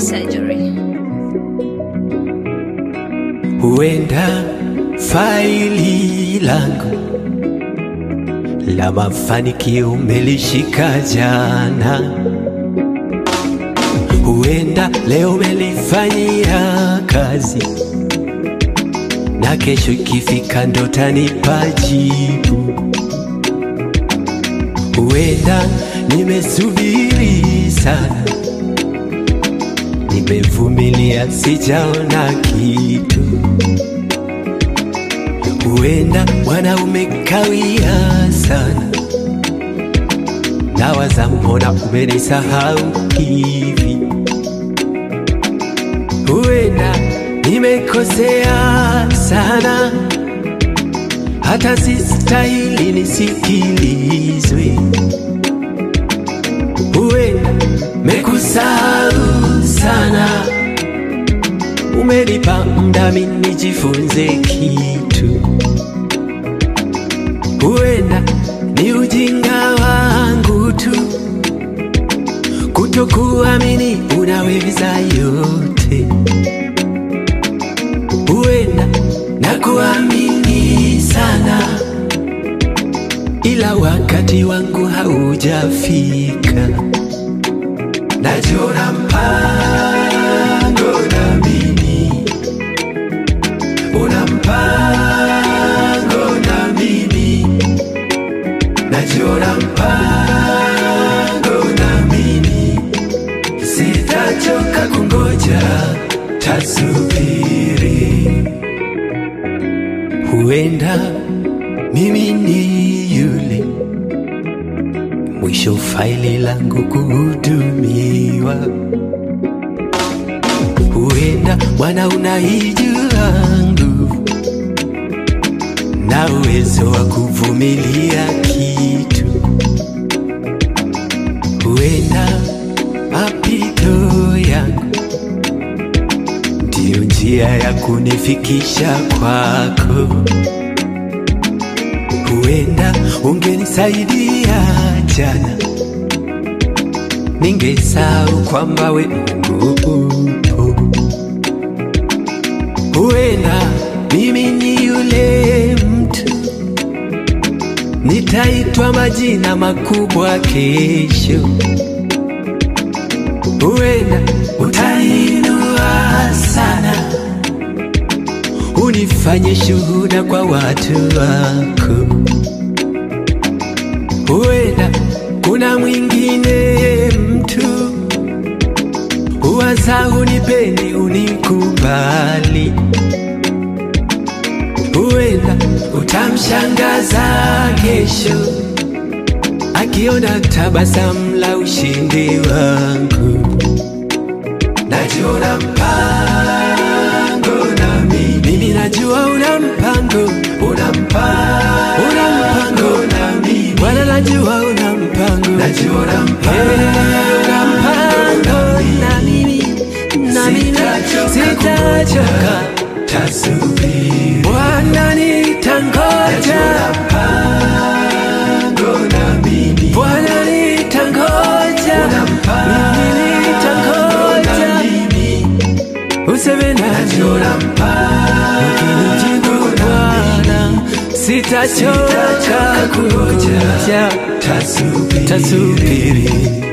surgery. Huenda faili langu la mafanikio umelishika jana, huenda leo umelifanyia kazi, na kesho ikifika ndo tanipa jibu. Huenda nimesubiri sana, nimevumilia sijaona kitu. Huenda Bwana umekawia sana, nawaza mbona umenisahau hivi. Huenda nimekosea sana, hata sistahili nisikilizwe. Huenda mekusahau sana, umenipa muda mimi nijifunze kitu. Huenda ni ujinga wangu tu kutokuamini unaweza yote. Huenda na kuamini sana, ila wakati wangu haujafika. Najiona mpango na mimi, una mpango na mimi, najiona mpango na mimi, sitachoka kungoja, tasubiri. Huenda mimi ni yule mwisho faili langu kuhudumiwa. Huenda Bwana unaijua nguvu na uwezo wa kuvumilia kitu. Huenda mapito yangu ndiyo njia ya kunifikisha kwako. Huenda ungenisaidia jana, ningesahau kwamba we Mungu upo. Huenda mimi ni yule mtu, nitaitwa majina makubwa kesho. Huenda utainua sana, unifanye shuhuda kwa watu wako. Huenda kuna mwingine mtu uwaza unipende unikubali. Huenda utamshangaza kesho akiona tabasamu la ushindi wangu. Najiona mpango na mimi, mimi najua una mpango, una mpango, una mpango na mimi, Bwana najua una mpango, najiona mpango, una mpango na mimi, na mimi sitachoka, tasubiri, Bwana nitangoja, mpango na mimi, Bwana nitangoja, mimi nitangoja, useme najua ukinijibu Bwana sitachoka kungoja, tasubiri.